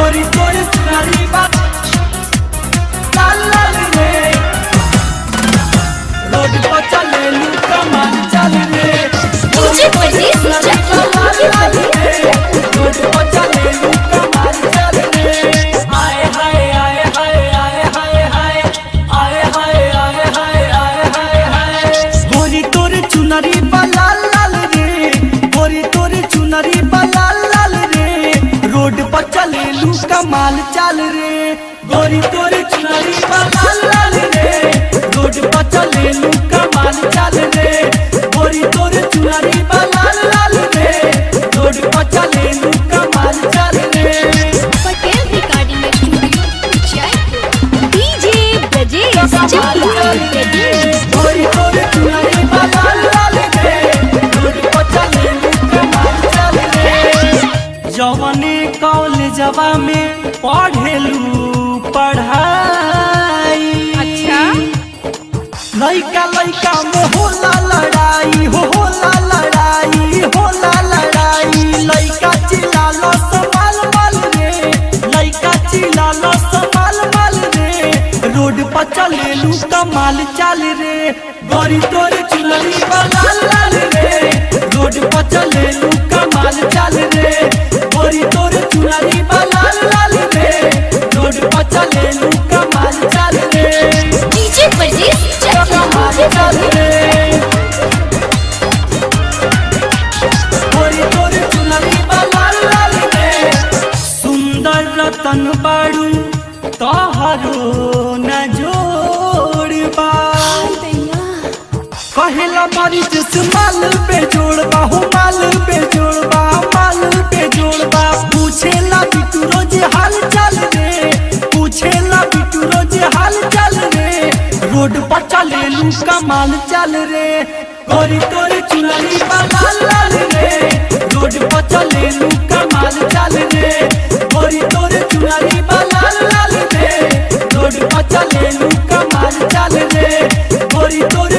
गोरी तोरे सुनारी बात लाल लाल रे रोड पर चले लू कमाल चल रे डीजे परदेस चकिया लाल लाल रे रोड पर चले लू कमाल चल रे आए हाय आए हाय आए हाय हाय आए हाय आए हाय आए हाय हाय गोरी तोरे चुनरी बा लाल लाल रे गोरी तोरे चुनरी बा लाल लाल रे रोड पर चले लू कमाल चाल रे गोरी तोरे चुनरी बा लाल लाल रे रोड पर चले लू कमाल चाल रे गोरी तोरे चुनरी बा लाल लाल रे रोड पर चले लू कमाल चाल रे Patel recording studio Jaipur DJ Brajesh Chakiya Pradeep गोरी तोरे चुनरी बा लाल लाल रे रोड पर चले लू कमाल चाल रे जवने कॉलेजवा में पढ़ेलू पढ़ाई अच्छा लइका लइका में होला लड़ाई हो होला लड़ाई होला लड़ाई लइका चिल्लालो संभाल माल रे लइका चिल्लालो संभाल माल रे रोड पर चलेलू कमाल चाल रे गोरी तोरे चुनरी लाल लाल रे रोड पर चलेलू कमाल चाल रे गोरी तोरे चुनरी लाल लाल रे रोड पर चलेलू कमाल चाल रे डीजे परदेस चकिया कमाल चाल प्रदीप रे गोरी तोरे चुनरी लाल लाल रे सुंदर रतन बाड़ू तोहरो न जोड़बा कहेला मारी जिस माल पे जोड़बा हो माल पे जोड़बा माल पे जोड़बा पूछेला बिटू रोज हाल चाल रे पूछेला बिटू रोज हाल चाल रे रोड पर चले लू कमाल चल रे गोरी तोरे चुनरी लाल लाल रे रोड पर चले लू कमाल चल रे गोरी तोरे चुनरी लाल लाल रे रोड पर चले लू कमाल चल रे गोरी तोरे